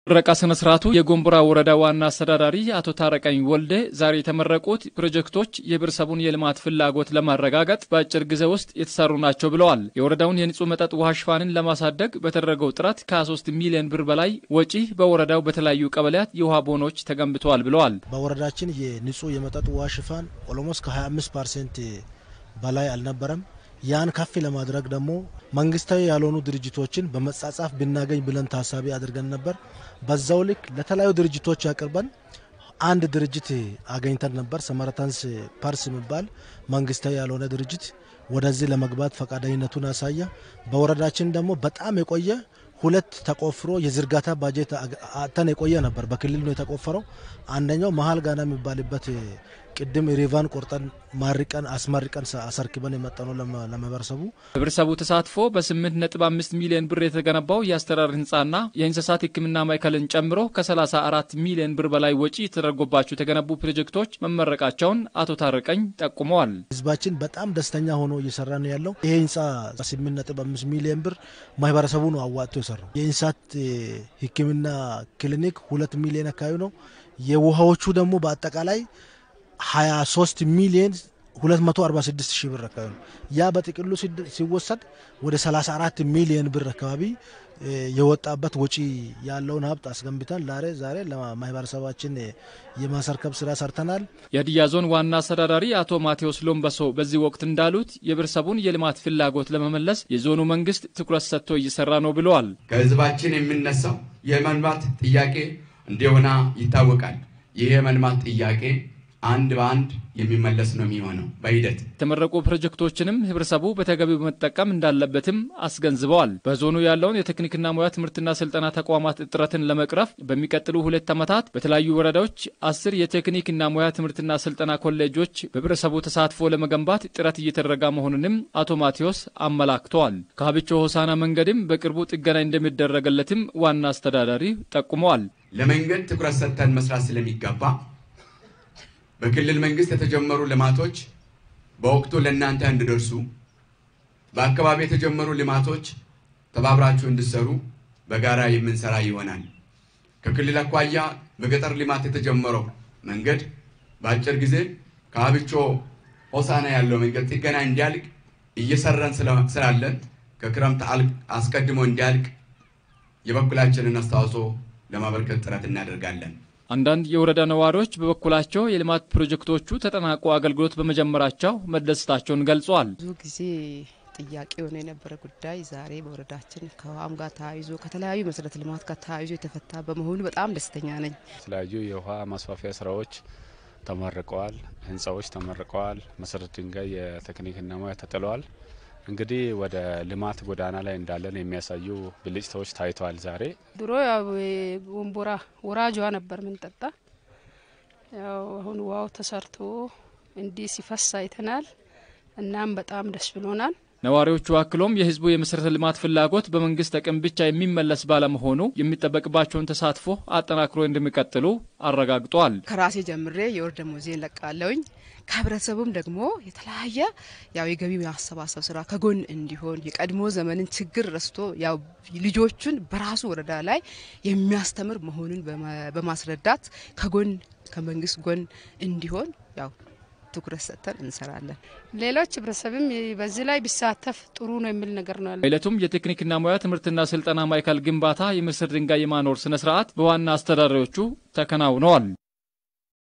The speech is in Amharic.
ምረቃ ስነ ስርዓቱ የጎንቦራ ወረዳ ዋና አስተዳዳሪ አቶ ታረቀኝ ወልዴ ዛሬ የተመረቁት ፕሮጀክቶች የህብረተሰቡን የልማት ፍላጎት ለማረጋገጥ በአጭር ጊዜ ውስጥ የተሰሩ ናቸው ብለዋል። የወረዳውን የንጹህ መጠጥ ውሃ ሽፋንን ለማሳደግ በተደረገው ጥረት ከ23 ሚሊዮን ብር በላይ ወጪ በወረዳው በተለያዩ ቀበሌያት የውሃ ቦኖች ተገንብተዋል ብለዋል። በወረዳችን የንጹህ የመጠጥ ውሃ ሽፋን ኦሎሞስ ከ25 ፐርሰንት በላይ አልነበረም። ያን ከፍ ለማድረግ ደግሞ መንግስታዊ ያልሆኑ ድርጅቶችን በመጻጻፍ ብናገኝ ብለን ታሳቢ አድርገን ነበር። በዛው ልክ ለተለያዩ ድርጅቶች አቅርበን አንድ ድርጅት አገኝተን ነበር። ሰመረታንስ ፐርስ የሚባል መንግስታዊ ያልሆነ ድርጅት ወደዚህ ለመግባት ፈቃደኝነቱን አሳየ። በወረዳችን ደግሞ በጣም የቆየ ሁለት ተቆፍሮ የዝርጋታ ባጀት አተን የቆየ ነበር። በክልል ነው የተቆፈረው። አንደኛው መሀል ጋና የሚባልበት ቅድም ሪቫን ቆርጠን ማርቀን አስመርቀን አሰርክበን የመጠነው ለማህበረሰቡ ህብረተሰቡ ተሳትፎ በ8.5 ሚሊዮን ብር የተገነባው የአስተዳደር ህንፃና የእንስሳት ሕክምና ማዕከልን ጨምሮ ከ34 ሚሊዮን ብር በላይ ወጪ ተደርጎባቸው የተገነቡ ፕሮጀክቶች መመረቃቸውን አቶ ታረቀኝ ጠቁመዋል። ህዝባችን በጣም ደስተኛ ሆኖ እየሰራ ነው ያለው። ይሄ ህንፃ በ8.5 ሚሊዮን ብር ማህበረሰቡ ነው አዋጥቶ የሰራው። የእንስሳት ሕክምና ክሊኒክ ሁለት ሚሊዮን አካባቢ ነው። የውሃዎቹ ደግሞ በአጠቃላይ 23 ሚሊዮን 246 ሺህ ብር አካባቢ ነው። ያ በጥቅሉ ሲወሰድ ወደ 34 ሚሊዮን ብር አካባቢ የወጣበት ወጪ ያለውን ሀብት አስገንብተን ዛሬ ዛሬ ለማህበረሰባችን የማስረከብ ስራ ሰርተናል። የሀዲያ ዞን ዋና አስተዳዳሪ አቶ ማቴዎስ ሎምበሶ በዚህ ወቅት እንዳሉት የህብረተሰቡን የልማት ፍላጎት ለመመለስ የዞኑ መንግስት ትኩረት ሰጥቶ እየሰራ ነው ብለዋል። ከህዝባችን የሚነሳው የመልማት ጥያቄ እንደሆነ ይታወቃል። ይህ የመልማት ጥያቄ አንድ በአንድ የሚመለስ ነው የሚሆነው በሂደት የተመረቁ ፕሮጀክቶችንም ህብረተሰቡ በተገቢው መጠቀም እንዳለበትም አስገንዝበዋል። በዞኑ ያለውን የቴክኒክና ሙያ ትምህርትና ስልጠና ተቋማት እጥረትን ለመቅረፍ በሚቀጥሉ ሁለት ዓመታት በተለያዩ ወረዳዎች አስር የቴክኒክና ሙያ ትምህርትና ስልጠና ኮሌጆች በህብረተሰቡ ተሳትፎ ለመገንባት ጥረት እየተደረገ መሆኑንም አቶ ማቴዎስ አመላክተዋል። ከሀብቾ ሆሳና መንገድም በቅርቡ ጥገና እንደሚደረገለትም ዋና አስተዳዳሪ ጠቁመዋል። ለመንገድ ትኩረት ሰጥተን መስራት ስለሚገባ በክልል መንግስት የተጀመሩ ልማቶች በወቅቱ ለእናንተ እንዲደርሱ በአካባቢ የተጀመሩ ልማቶች ተባብራችሁ እንዲሰሩ በጋራ የምንሰራ ይሆናል። ከክልል አኳያ በገጠር ልማት የተጀመረው መንገድ በአጭር ጊዜ ከሀብቾ ሆሳና ያለው መንገድ ጥገና እንዲያልቅ እየሰራን ስላለን ከክረምት አስቀድሞ እንዲያልቅ የበኩላችንን አስተዋጽኦ ለማበርከት ጥረት እናደርጋለን። አንዳንድ የወረዳ ነዋሪዎች በበኩላቸው የልማት ፕሮጀክቶቹ ተጠናቆ አገልግሎት በመጀመራቸው መደሰታቸውን ገልጸዋል። ብዙ ጊዜ ጥያቄ የሆነ የነበረ ጉዳይ ዛሬ በወረዳችን ከውሃም ጋር ተያይዞ ከተለያዩ መሰረተ ልማት ጋር ተያይዞ የተፈታ በመሆኑ በጣም ደስተኛ ነኝ። የተለያዩ የውሃ ማስፋፊያ ስራዎች ተመርቀዋል፣ ህንፃዎች ተመርቀዋል፣ መሰረት ድንጋይ የቴክኒክና ሙያ ተጥለዋል። እንግዲህ ወደ ልማት ጎዳና ላይ እንዳለን የሚያሳዩ ብልጭታዎች ታይተዋል። ዛሬ ድሮ ያው ጎንቦራ ወራጅ ውሃ ነበር ምንጠጣ። ያው አሁን ውሃው ተሰርቶ እንዲህ ሲፈስ አይተናል። እናም በጣም ደስ ብሎናል። ነዋሪዎቹ አክሎም የህዝቡ የመሰረተ ልማት ፍላጎት በመንግስት አቅም ብቻ የሚመለስ ባለመሆኑ የሚጠበቅባቸውን ተሳትፎ አጠናክሮ እንደሚቀጥሉ አረጋግጧል። ከራሴ ጀምሬ የወር ደመወዜን ለቃለውኝ ከህብረተሰቡም ደግሞ የተለያየ ያው የገቢ ማሰባሰብ ስራ ከጎን እንዲሆን የቀድሞ ዘመንን ችግር ረስቶ ያው ልጆቹን በራሱ ወረዳ ላይ የሚያስተምር መሆኑን በማስረዳት ከጎን ከመንግስት ጎን እንዲሆን ያው ትኩረት ሰጥተን እንሰራለን። ሌሎች ህብረተሰብም በዚህ ላይ ቢሳተፍ ጥሩ ነው የሚል ነገር ነው ያለ። በዕለቱም የቴክኒክና ሙያ ትምህርትና ስልጠና ማዕከል ግንባታ የምስር ድንጋይ የማኖር ስነ ስርዓት በዋና አስተዳዳሪዎቹ ተከናውነዋል።